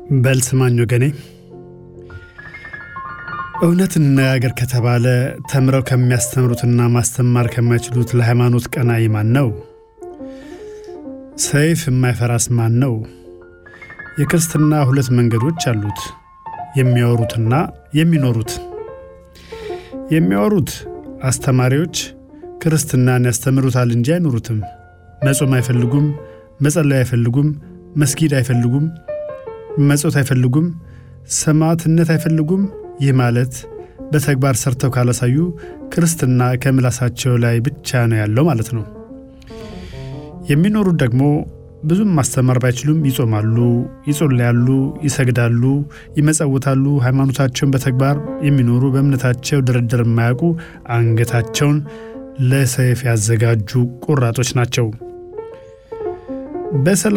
በል ስማኝ ወገኔ፣ እውነት እንነጋገር ከተባለ ተምረው ከሚያስተምሩትና ማስተማር ከማይችሉት ለሃይማኖት ቀናኢ ማን ነው? ሰይፍ የማይፈራስ ማን ነው? የክርስትና ሁለት መንገዶች አሉት፣ የሚያወሩትና የሚኖሩት። የሚያወሩት አስተማሪዎች ክርስትናን ያስተምሩታል እንጂ አይኖሩትም። መጾም አይፈልጉም፣ መጸለይ አይፈልጉም፣ መስጊድ አይፈልጉም፣ መጾት አይፈልጉም፣ ሰማዕትነት አይፈልጉም። ይህ ማለት በተግባር ሰርተው ካላሳዩ ክርስትና ከምላሳቸው ላይ ብቻ ነው ያለው ማለት ነው። የሚኖሩት ደግሞ ብዙም ማስተማር ባይችሉም ይጾማሉ፣ ይጸልያሉ፣ ይሰግዳሉ፣ ይመጸውታሉ። ሃይማኖታቸውን በተግባር የሚኖሩ በእምነታቸው ድርድር የማያውቁ አንገታቸውን ለሰይፍ ያዘጋጁ ቆራጦች ናቸው። በሰላም